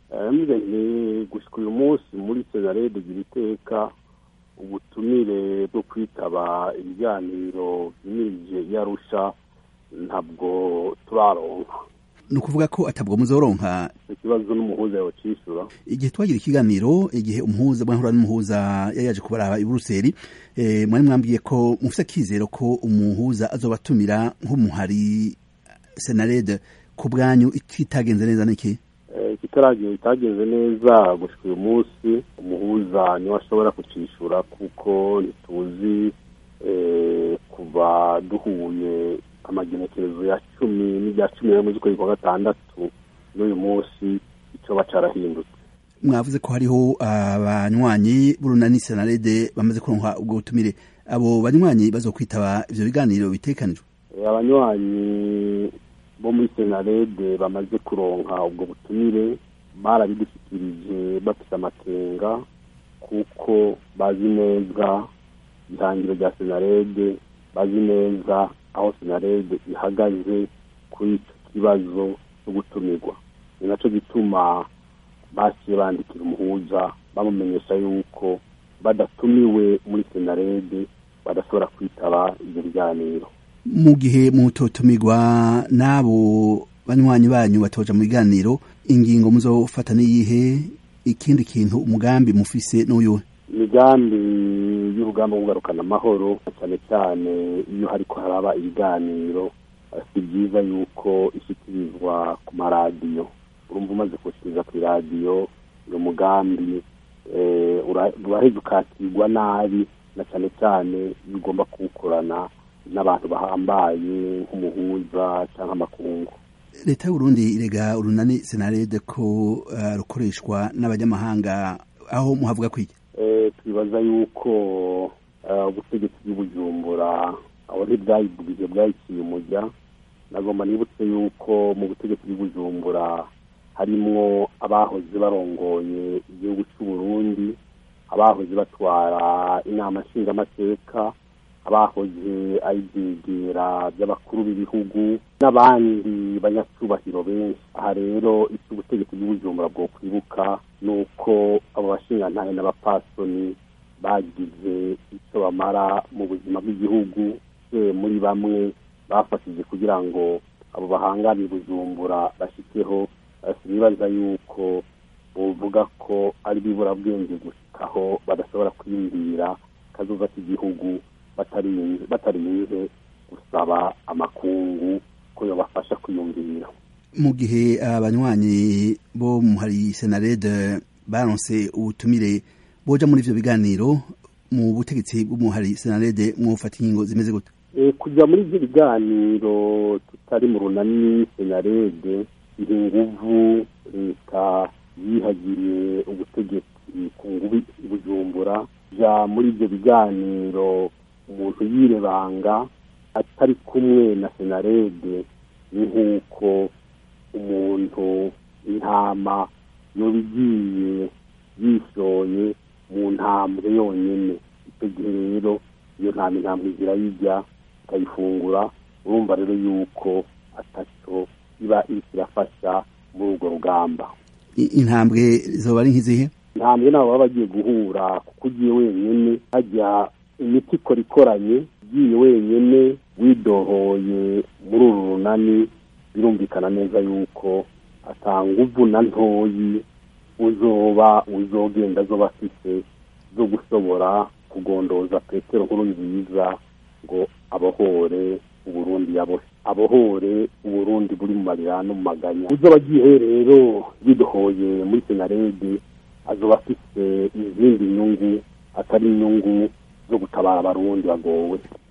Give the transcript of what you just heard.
mbere gushyika uyu munsi muri senarede gira iteka ubutumire bwo kwitaba ibiganiro byimirije yarusha ntabwo turaronka ni ukuvuga ko atabwo muzoronka ikibazo n'umuhuza yawucishura igihe twagira ikiganiro igihe umuhuza mwahura n'umuhuza yari yaje kubaraba i buruseli mwari mwambwiye ko mufite akizero ko umuhuza azobatumira nk'umuhari senarede ku bwanyu ikitagenze neza n'iki ikitaragiye itagenze neza gushyika uyu munsi umuhuza niwe ashobora kucishura kuko ntituzi kuva duhuye amagenekerezo ya cumi n'irya cumi n'imwe z'ukwezi kwa gatandatu n'uyu munsi icyo bacarahindutse mwavuze ko hariho abanywanyi b'urunani senarede bamaze kuronka ubwo butumire abo banywanyi bazokwitaba ivyo biganiro bitekanijwe abanywanyi bo muri senarede bamaze kuronka ubwo butumire barabidushyikirije bafite amakenga kuko bazi neza ihangiro rya senarede bazi neza aho senarede ihagaze kuri icyo kibazo cyo gutumirwa ni nacyo gituma basiye bandikira umuhuza bamumenyesha yuko badatumiwe muri senarede badashobora kwitaba ibyo biganiro mu gihe mutotumirwa n'abo banywanyi banyu batoja mu biganiro ingingo muzofata n'iyihe ikindi kintu umugambi mufise n'uyuhe imigambi y'urugamba rwo kugarukana amahoro cyane cyane iyo hariko haraba ibiganiro si byiza yuko ishyikirizwa ku maradiyo urumva umaze kuwushyikiriza ku iradiyo uyu mugambi uraheza ukakirwa nabi na cyane cyane iyo ugomba kuwukorana n'abantu bahambaye nk'umuhuza cyangwa amakungu leta y'uburundi irega urunani senarede ko rukoreshwa n'abanyamahanga aho muhavuga kwiki twibaza yuko ubutegetsi bw'ibujumbura aho ntibwayibwije bwayiciye umujya nagomba nibutse yuko mu butegetsi bw'ibujumbura harimwo abahoze barongoye igihugu cy'uburundi abahoze batwara inama nshingamateka abahoze ari ibyegera by'abakuru b'ibihugu n'abandi banyacyubahiro benshi aha rero icyo ubutegetsi bw'ubujumbura bwo kwibuka ni uko abo bashingantahe n'abapasoni bagize icyo bamara mu buzima bw'igihugu muri bamwe bafashije kugira ngo abo bahangane bujumbura bashyikeho sinibaza yuko buvuga ko ari biburabwenge gushikaho badashobora kwiyumvira kazoza k'igihugu batarinze gusaba amakungu ko yabafasha kwiyumvira mu gihe abanywanyi bo hari senarede baronse ubutumire boja muri ivyo biganiro mu butegetsi bw'umuhari senarede mwufata ingingo zimeze gute kujya muri ibyo biganiro tutari mu runani senarede iri nguvu leta yihagiriye ubutegetsi ku ngubi bujumbura ja muri ibyo biganiro umuntu yirebanga atari kumwe na senarede ni nk'uko umuntu intama yoba igiye yishoye mu ntambwe yonyine icyo gihe rero iyo ntama intambwe zirayijya ikayifungura urumva rero yuko atacyo iba iriko irafasha muri urwo rugamba intambwe zoba ari nk'izihe intambwe nabo baba bagiye guhura kuko ugiye wenyine hajya imiti ikora ikoranye ugiye wenyine widohoye muri uru runani birumvikana neza yuko atanga na ntoyi uzoba uzogenda zoba afite zo gushobora kugondoza petero nkuru nziza ngo abohore uburundi yabohe abohore uburundi buri mu marira no mu maganya uzoba agiye rero yidohoye muri senarede azoba afite izindi nyungu atari inyungu zo gutabara abarundi bagowe